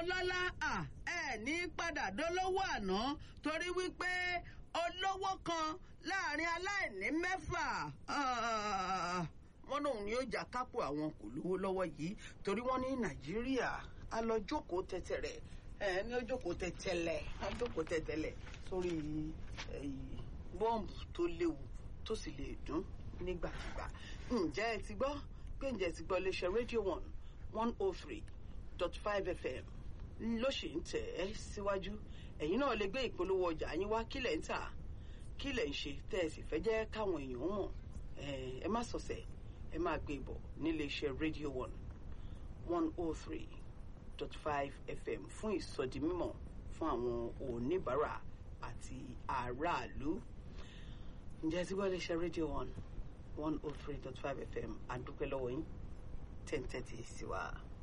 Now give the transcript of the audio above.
ọlọ́lá ẹ ní padà dólówó àná torí wípé olówó kan láàrin aláìní mẹ́fà wọ́n lòun ni ó jà kápò àwọn kò lówó lọ́wọ́ yìí torí wọ́n ní nàìjíríà a lọ jókòó tẹ̀tẹ̀rẹ̀ ẹ ní ó jókòó tẹ̀tẹ̀lẹ̀ á jókòó tẹ̀tẹ̀lẹ̀ sórí bọ́ǹbù tó léwu tó sì lè dún nígbàkigbà ǹjẹ́ ẹ ti gbọ́ pé ǹjẹ́ ẹ ti gbọ́ iléeṣẹ́ rédíò one one oh three dot five fm ló ṣì ń tẹ̀ ẹ́ síwájú ẹ̀yin náà lè gbé ìpolówó ọjà yín wá kílẹ̀ ń tà kílẹ̀ ń ṣe tẹ́ ẹ sì fẹ́ jẹ́ káwọn èèyàn mọ̀ ẹ má sọ̀sẹ̀ ẹ máa gbé bọ̀ nílé iṣẹ́ rédíò one one oh three dot five fm fún ìsọdi mímọ̀ fún àwọn oníbàárà àti aráàlú ǹjẹ́ tí wọ́n lè ṣe rédíò one one oh three dot five fm àdúpẹ́ lọ́wọ́ yín ten thirty sí wa.